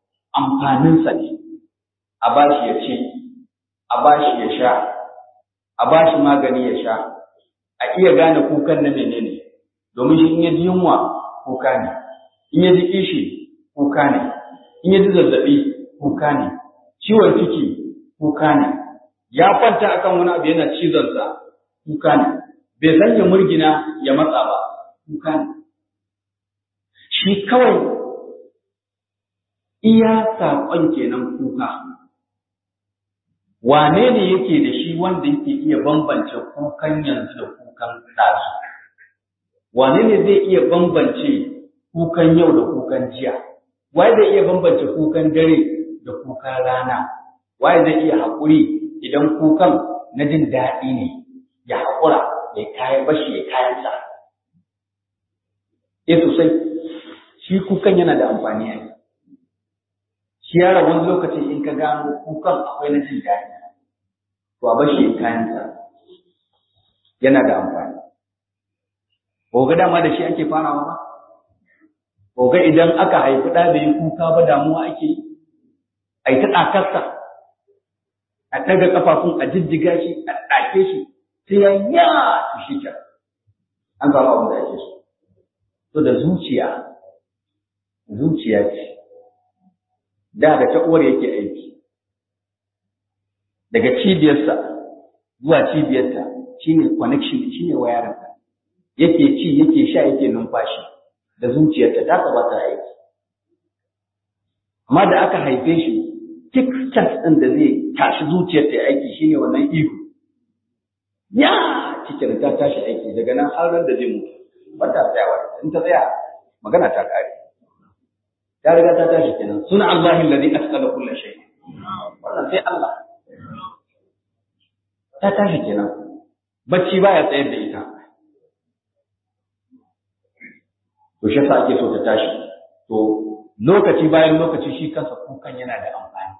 amfaninsa ne a bashi ya ci a bashi ya sha a ba shi magani ya sha a iya gane kukan na menene domin shi in ya ji yunwa kuka ne in ya ji kishi kuka ne in ya ji zazzaɓi kuka ne ciwon ciki kuka ne ya kwanta akan wani abu yana cizonsa kuka ne bai san ya murgina ya matsa ba kuka ne shi kawai iya saƙon kenan kuka wane ne yake da shi wanda yake iya bambance kukan yanzu da kukan ɗazu wane ne zai iya bambance kukan yau da kukan jiya waye zai iya bambance kukan dare da kukan rana waye zai iya haƙuri idan kukan na jin daɗi ne ya haƙura ya kayan bashi ya kayan sa eh sosai shi kukan yana da amfani a shi yara wani lokaci in ka gano kukan akwai na jin daɗi to a bashi ya kayan sa yana da amfani Oga dama da shi ake farawa ba? Oga idan aka haifi ɗa da yi kuka ba damuwa ake yi, a yi ta ɗakarsa, a ɗaga ƙafafun a jijjiga shi, a ɗake shi, sai ya ya su shi can. An zama abin da ake so. To da zuciya, zuciya ce, da da ta uwar yake aiki. Daga cibiyarsa zuwa cibiyarta shine connection shine wayarinsa. yake ci yake sha yake numfashi da zuciyarta ta saba ta aiki amma da aka haife shi kick start din da zai tashi zuciyar ta aiki shine wannan ihu ya cikin ta tashi aiki daga nan har ran da zai mutu ba ta tsayawa in ta tsaya magana ta kare ta riga ta tashi kenan suna Allah alladhi asqala kulli shay wannan sai Allah ta tashi kenan bacci baya tsayar da ita to shi yasa ake so ta tashi to lokaci bayan lokaci shi kansa kukan yana da amfani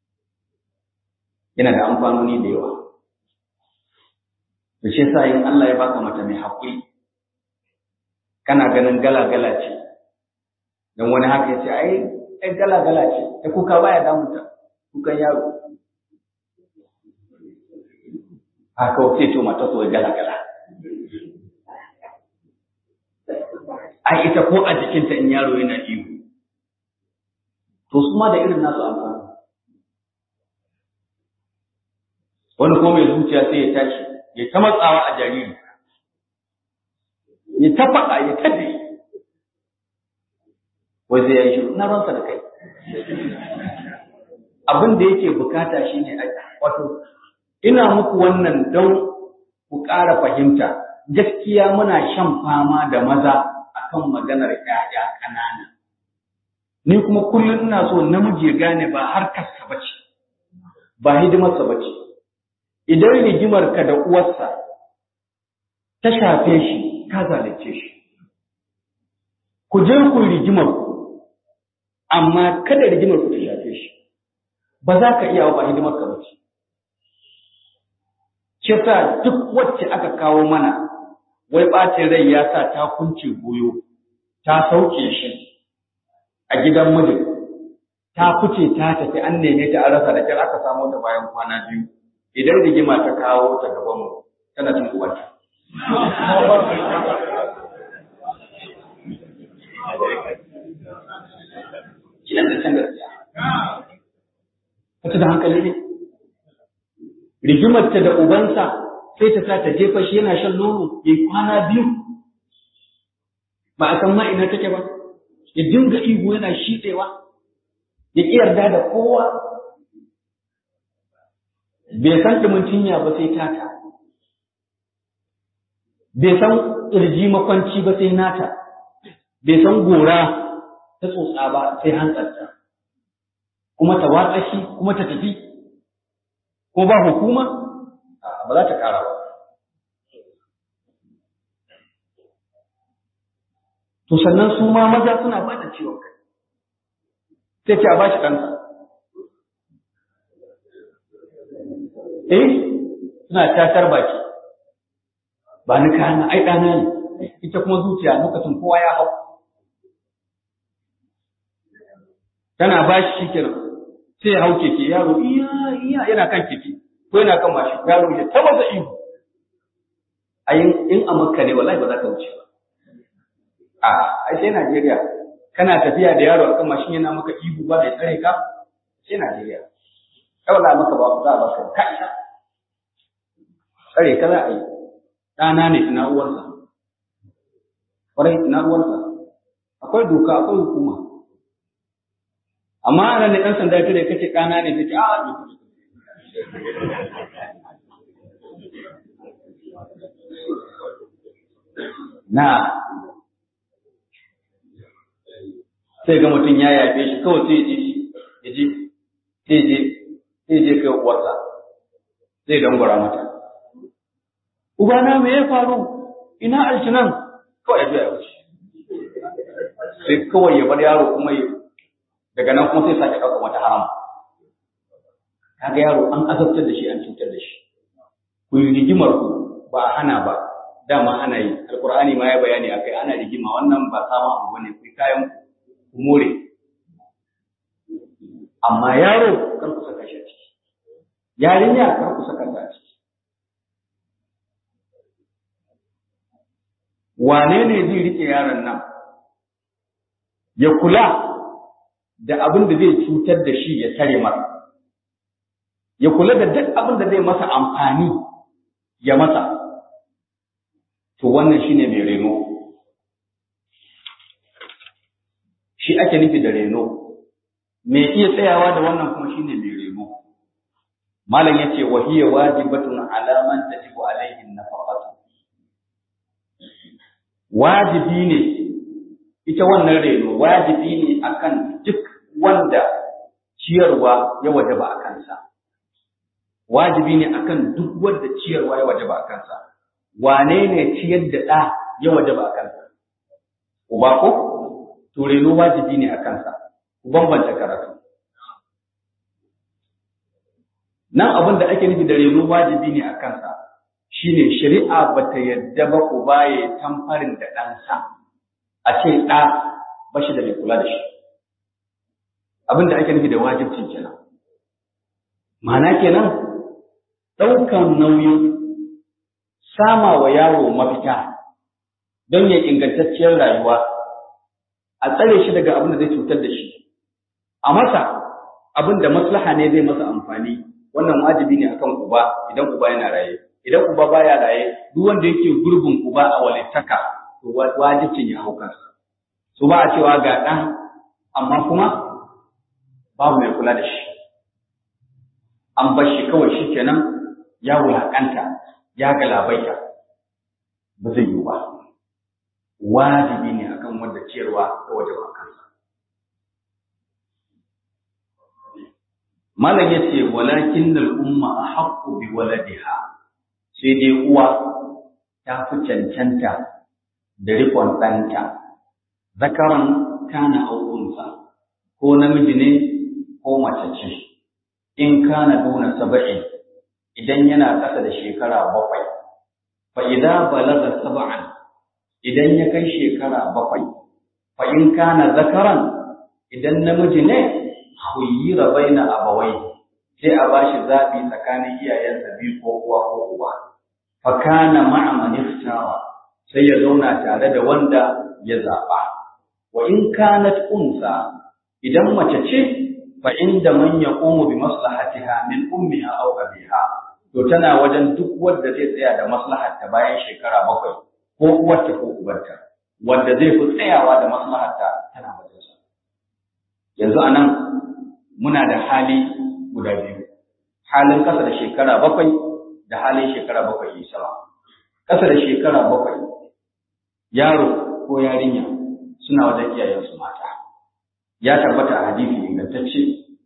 yana da amfanoni da yawa to shi yasa in Allah ya baka mata mai haƙuri kana ganin gala-gala ce don wani haka ya ce ai ai gala-gala ce ai kuka baya damunta kukan yaro haka wace to mata so gala-gala ai ita ko a jikinta in yaro yana ihu to su ma da irin nasu amfani wani ko mai zuciya sai ya tashi ya ta matsawa a jariri ya ta faɗa ya ta da wai zai yi shiru na ransa da kai abin da yake bukata shine wato ina muku wannan don ku ƙara fahimta gaskiya muna shan fama da maza akan maganar ƴaƴa ƙanana. Ni kuma kullum ina so namiji ya gane ba harkarsa ba ce, ba hidimarsa ba ce. Idan rigimar ka da uwarsa ta shafe shi, ka zalunce shi. Ku je ku rigimar ku, amma kada rigimar ku ta shafe shi. Ba za ka iya ba hidimar ka ba ce. Kisa duk wacce aka kawo mana wai ɓacin rai ya sa ta kunce goyo, ta sauke shi a gidan mijin, ta fice ta tafi an neme ta an rasa da kyar aka samu ta bayan kwana biyu, idan rigima ta kawo ta gaban mu tana cin uwarta. Kina da can gaskiya. Wata da hankali ne? Rigimarta da ubansa sai ta sa ta jefa shi yana shan nono ya kwana biyu ba a san ma ina take ba ya dinga ihu yana shiɗewa ya ƙi yarda da kowa bai san ɗumin cinya ba sai tata bai san ƙirji makwanci ba sai nata bai san gora ta tsotsa ba sai hantsarta kuma ta watsa shi kuma ta tafi ko ba hukuma ba za ta ƙara ba. To sannan su ma maza suna ba da ciwon kai, sai ce a ba shi ɗansa. Eh, suna tatar baki, ba ni kana ai ɗana ne, ita kuma zuciya lokacin kowa ya hau. Tana ba shi shi kenan, sai ya hau keke yaro iya iya yana kan keke. ko yana kan mashin yaro ya ta masa ihu ayin in a makka ne wallahi ba za ka wuce ba a ai sai Najeriya kana tafiya da yaro akan mashin yana maka ihu ba da tsare ka sai Najeriya kai wallahi maka ba za ba ka kai tsare ka za a yi ɗana ne ina uwarsa ƙwarai ina uwarsa akwai doka akwai hukuma amma ana ne ɗan sanda ta da kace ɗana ne ta ce a na sai ga mutum ya yafe shi kawai sai ji ya ji sai je sai je kai uwarsa zai dangwara mata ubana me ya faru ina alkinan kawai ya ya wuce sai kawai ya bar yaro kuma ya daga nan kuma sai sake ɗaukar wata haram kaga yaro an azabtar da shi an cutar da shi ku yi rigimar ku ba a hana ba dama ana yi alkur'ani ma ya bayani akai ana rigima wannan ba sama abu bane ku kayan ku more amma yaro kar ku saka shi a ciki yarinya kar ku saka ta a ciki wane ne zai rike yaron nan ya kula da abin da zai cutar da shi ya tare masa ya kula da duk abin da zai masa amfani ya masa to wannan shine mai reno shi ake nufi da reno mai iya tsayawa da wannan kuma shine mai reno malam yace wa hiya wajibatun ala man tajibu alaihi nafaqatu wajibi ne ita wannan reno wajibi ne akan duk wanda ciyarwa ya wajaba a kansa wajibi ne akan duk wanda ciyarwa ya wajaba a kansa wane ne ciyar da ɗa ya wajaba a kansa uba ko to reno wajibi ne a kansa ku bambanta karatu nan abin da ake nufi da reno wajibi ne a kansa shine shari'a bata yadda ba uba ya tamfarin da ɗansa a ce ɗa ba shi da mai kula da shi abin da ake nufi da wajibci kenan ma'ana kenan ɗaukan nauyin sama wa yaro mafita don ya ingantacciyar rayuwa a tsare shi daga abin da zai cutar da shi a masa abin da maslaha ne zai masa amfani wannan wajibi ne akan uba idan uba yana raye idan uba baya raye duk wanda yake gurbin uba a walittaka to wajibcin ya hau kansa so ba a cewa ga ɗan amma kuma babu mai kula da shi an bar shi kawai shi kenan ya wulaƙanta ya galabaita ba zai yi ba wajibi ne akan wanda ciyarwa ga wajen kansa malam ya ce walakin umma a haƙƙo bi waladiha sai dai uwa ta fi cancanta da riƙon ɗanta zakaran kana aukunsa ko namiji ne ko mace ce in kana duna saba'in idan yana ƙasa da shekara bakwai fa idza balaga sab'an idan ya kai shekara bakwai fa in kana zakaran idan namiji ne khuyira baina abawai sai a bashi zabi tsakanin iyayensa biyu ko uwa ko uba fa kana ma'a man iftara sai ya zauna tare da wanda ya zaba wa in kanat unsa idan mace ce fa inda man yaqumu bi maslahatiha min ummiha aw abiha to tana wajen duk wanda zai tsaya da maslaharta bayan shekara bakwai ko uwarta ko ubarta wanda zai fi tsayawa da maslaharta tana wajen sa yanzu anan muna da hali guda biyu halin kasa da shekara bakwai da halin shekara bakwai yi sama kasa da shekara bakwai yaro ko yarinya suna wajen iyayensu mata ya tabbata a hadisi ingantacce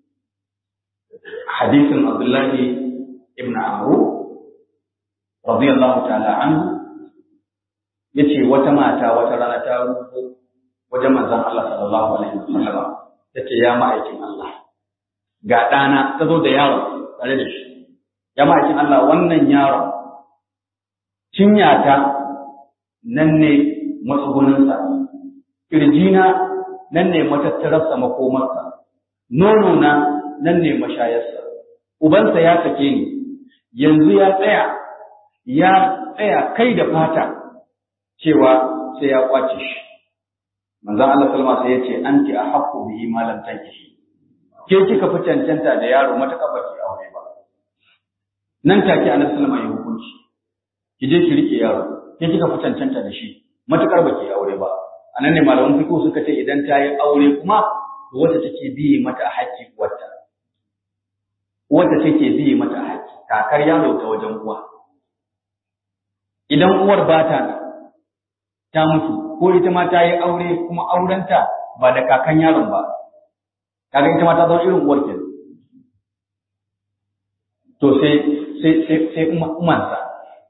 hadisin Abdullahi ibn Amru radiyallahu ta'ala anhu yace wata mata wata rana ta rubo wajen manzon Allah sallallahu alaihi wasallam tace ya ma'aikin Allah ga ɗana ta zo da yaron tare da shi ya ma'aikin Allah wannan yaron cinyata nan ne matsuguninsa ƙirjina nan ne matattararsa makomarsa, nono na nan ne mashayarsa, ubansa ya sake ni, yanzu ya tsaya ya tsaya kai da fata cewa sai ya kwace shi manzon Allah sallama sai ya ce anti ahqqu bihi ma lam tankihi ke kika fi cancanta da yaro mataka baki aure ba nan take annabi sallama ya hukunci ki je ki rike yaro ke kika fi cancanta da shi matakar baki aure ba anan ne malaman fiqh suka ce idan ta yi aure kuma to wata take biye mata a haƙƙi wata wata take biye mata a haƙƙi kakar yaro ta wajen uwa idan uwar ba ta ta mutu ko ita ma ta yi aure kuma aurenta ba da kakan yaron ba kaga ita ma ta zama irin uwar kenan to sai sai sai sai umansa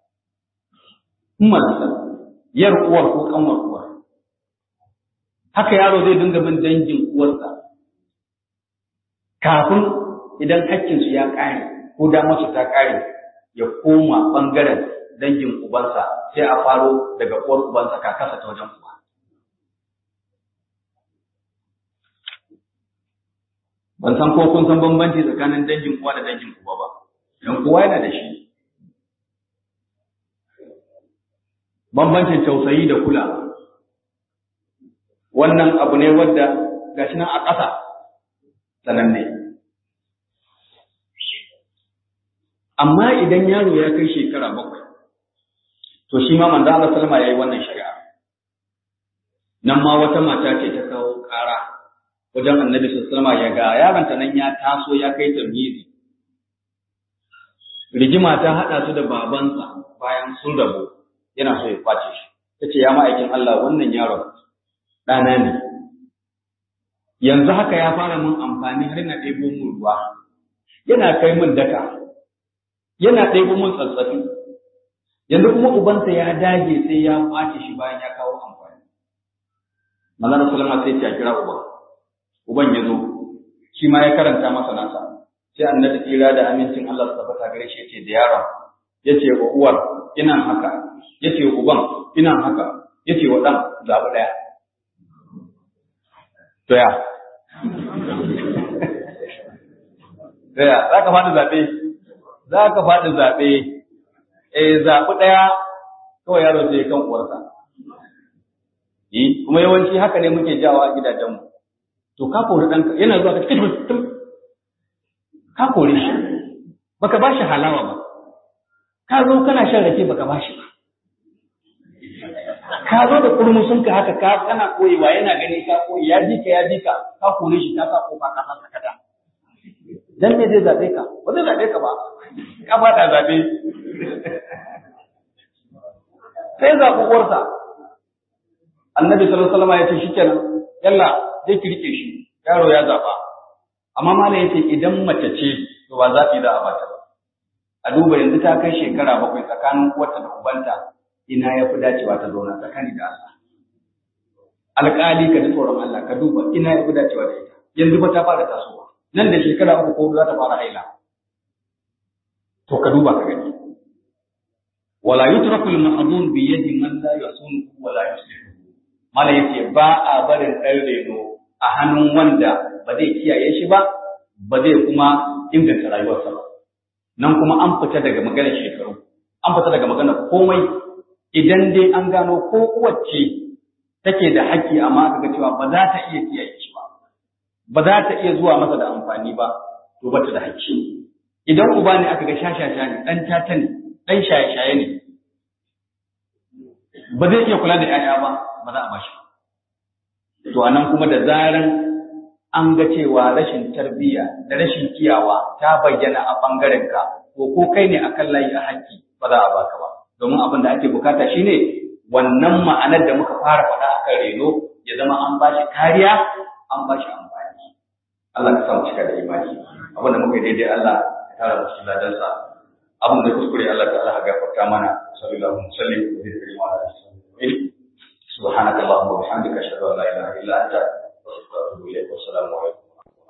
umansa yar uwar ko kanwar uwar haka yaro zai dinga bin dangin uwarsa kafin idan hakkinsu ya ƙare ko damarsu ta ƙare ya koma ɓangaren dangin ubansa sai a faro daga uwar ubansa kakarsa ta wajen uba. Ban san ko kun san bambanci tsakanin dangin uwa da dangin uba ba, don kowa yana da shi. Bambancin tausayi da kulawa. Wannan abu ne wadda gashi nan a ƙasa sananne. Amma idan yaro ya kai shekara bakwai, to shi ma manzo Allah sallama yayi wannan shari'a nan ma wata mata ce ta kawo ƙara wajen annabi sallallahu alaihi ya ga yaron ta nan ya taso ya kai tamyizi rigima ta hada su da babansa bayan sun rabu yana so ya kwace shi tace ya ma'aikin Allah wannan yaron ɗana ne yanzu haka ya fara mun amfani har na ɗebo mun ruwa yana kai mun daka yana ɗebo mun tsatsafi yanzu kuma ubansa ya dage sai ya kwace shi bayan ya kawo amfani manzon sallama sai ya kira uban uban ya zo shi ma ya karanta masa nasa sai annabi tsira da amincin Allah su tabbata gare shi yace da yaron yace wa uwar ina haka yace wa uban ina haka yace wa dan zabi daya to ya to ya zaka fadi zabe zaka fadi zabe eh zaɓi ɗaya kawai yaro sai kan uwarsa. Yi, kuma yawanci haka ne muke jawa a gidajenmu. To ka kori ɗanka yana zuwa ka cikin mutum. Ka kore shi, baka ba shi halawa ba. Ka zo kana shan rake baka ba shi ba. Ka zo da kurmusunka haka ka kana koyewa yana gani ka koyi ya ji ka ya ji ka ka kore shi ka sa kofa ka sa sakata. Dan me zai zaɓe ka? Ba zai zaɓe ka ba. Ka faɗa zaɓe. sai zaɓi uwarsa annabi sallallahu alaihi wasallam ya ce shikenan yalla zai ki rike shi yaro ya zaɓa amma malam yace idan mace ce to ba zaɓi za a bata ba a duba yanzu ta kai shekara bakwai tsakanin uwarta da ubanta ina ya fi dacewa ta zauna tsakani da Allah alƙali ka ji tsoron Allah ka duba ina ya fi dacewa da ita yanzu ba ta fara tasowa nan da shekara uku ko za ta fara haila to ka duba ka gani wala yutraku al-mahdun bi yadi man la yasunu wala yuslihu mala yace ba a barin dan reno a hannun wanda ba zai kiyaye shi ba ba zai kuma inganta rayuwarsa ba nan kuma an fita daga maganar shekaru an fita daga maganar komai idan dai an gano ko wacce take da haƙƙi amma aka ga cewa ba za ta iya kiyaye shi ba ba za ta iya zuwa masa da amfani ba to ba ta da haƙƙi idan uba ne aka ga shashasha ne dan tata ne dan shaye-shaye ne ba zai iya kula da 'ya'ya ba ba za a bashi to anan kuma da zaran an ga cewa rashin tarbiyya da rashin kiyawa ta bayyana a bangaren ka to ko kai ne akan layi a haƙƙi ba za a baka ba domin abin da ake bukata shine wannan ma'anar da muka fara faɗa akan reno ya zama an bashi kariya an bashi amfani Allah ka samu cika da imani abin da muka yi daidai Allah ya tara mu cikin ladansa abin da kuskure Allah ta Allah gafarta mana sallallahu alaihi wasallam wa bihi wa ala alihi subhanaka allahumma wa bihamdika ashhadu an la ilaha illa anta astaghfiruka wa atubu ilayk wa assalamu alaikum